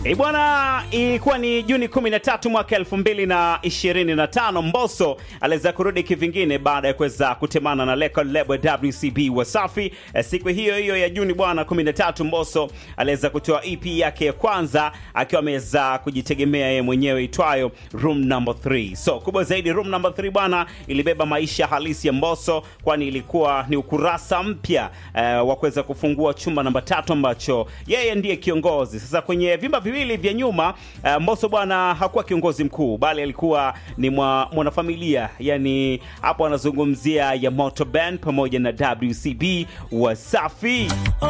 E bwana, ilikuwa ni Juni 13 mwaka 2025. Mbosso aliweza kurudi kivingine baada ya kuweza kutemana na record label WCB Wasafi. E, siku hiyo hiyo ya Juni bwana 13, Mbosso aliweza kutoa EP yake ya kwanza akiwa ameweza kujitegemea yeye mwenyewe itwayo Room Number 3. So kubwa zaidi, Room Number 3 bwana ilibeba maisha halisi ya Mbosso, kwani ilikuwa ni ukurasa mpya eh, wa kuweza kufungua chumba namba tatu ambacho yeye ndiye kiongozi. Sasa kwenye vimba viwili vya nyuma eh, Mbosso bwana hakuwa kiongozi mkuu, bali alikuwa ni mwa, mwanafamilia. Yani hapo anazungumzia ya Moto Band pamoja na WCB Wasafi.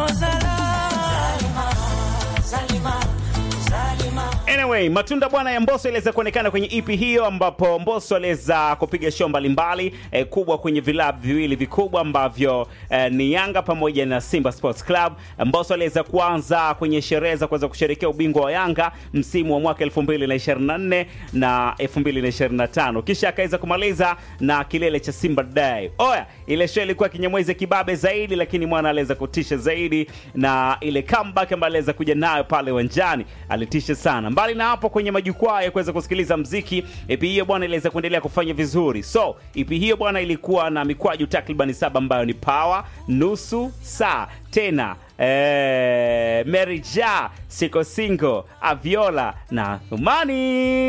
Anyway, matunda bwana ya Mbosso iliweza kuonekana kwenye EP hiyo, ambapo Mbosso aliweza kupiga show mbalimbali eh, kubwa kwenye vilabu viwili vikubwa ambavyo eh, ni Yanga pamoja na Simba Sports Club. Mbosso aliweza kuanza kwenye sherehe za kuweza kusherehekea ubingwa wa Yanga msimu wa mwaka 2024 na 2025, kisha akaweza kumaliza na kilele cha Simba Day. Oya, ile show ilikuwa kinyamwezi kibabe zaidi, lakini mwana aliweza kutisha zaidi na ile comeback ambayo aliweza kuja nayo pale uwanjani alitisha sana. Mbali na hapo, kwenye majukwaa ya kuweza kusikiliza mziki, EP hiyo bwana iliweza kuendelea kufanya vizuri. So EP hiyo bwana ilikuwa na mikwaju takriban saba ambayo ni Power, nusu saa tena eh, Mary Ja, Siko Singo, Aviola na Thumani.